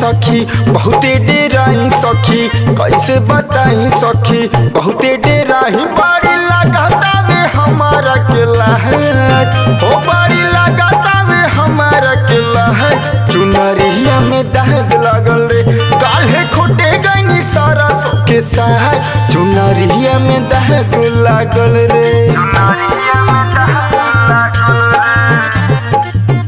सखी बहुते डेराई सखी कैसे बताई सखी बहुते डेराई बड़ी लगाता वे हमारा केला है हो बड़ी लगाता वे हमारा केला है चुनरिया में दाग लगल रे काल्हे खोटे गईनी सारा के साथ चुनरिया में दाग लागल रे चुनरिया में दाग लागल रे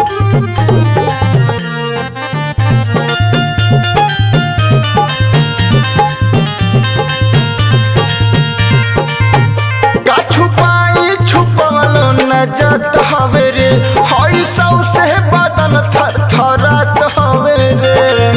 का छुपाई छुपल न जात हवे रे हई सौ से बदन थर थरात हवे रे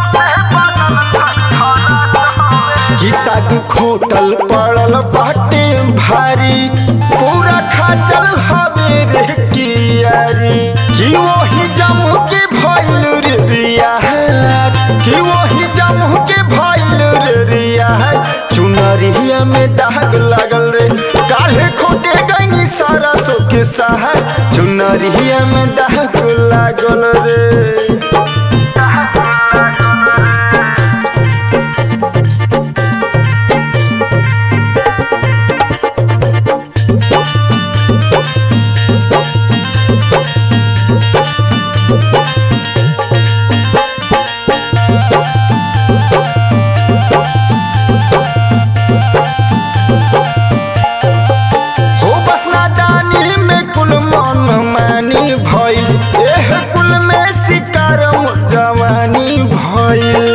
कि साग खोटल पड़ल बाटे भारी पूरा खाचल हवे रे कियारी कि वही जम के भइल रे रिया कि वही जम के भइल रे रिया चुनरिया में दाग लागल रे काल्हे खोटे गईनी सारा सो के सहाय चुनरिया में दाग लागल रे हो बस नादानी में कुल मन मानी भइल एह कुल में शिकार जवानी भइल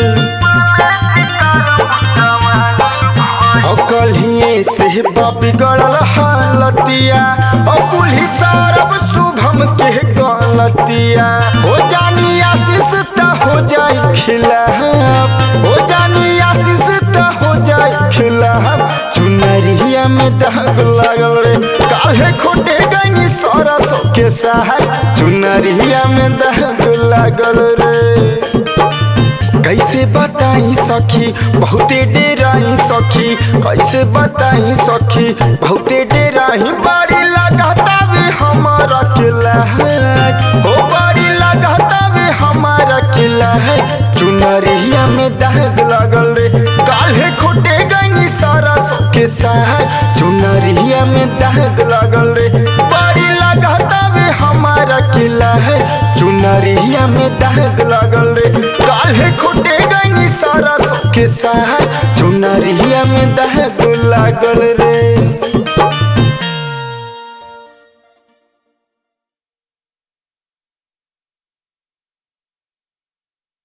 कलिए से बिगड़ल हालतिया और पुलिस सरब शुभम के गलतिया हो जानी आशीष त हो जाए खिलाफ हो जानी आशीष त हो जाए खिलाफ चुनरिया में दाग लागल रे काहे खोटे गईनी सारा सो के सहाय चुनरिया में दाग लागल रे कैसे बताई सखी बहुते डेराई सखी कैसे बताई सखी बहुते डेराई बड़ी लगाता वे हमारा किला है हो बड़ी लगाता वे हमारा किला है चुनरिया में दाग लगल रे काल्हे खोटे गईनी सारा सो के साथ चुनरिया में दाग लगल रे बड़ी लगाता वे हमारा किला है चुनरिया में दाग लगल रे काल्हे खोटे गईनी सारा सो के साथ चुनरिया में दाग लागल रे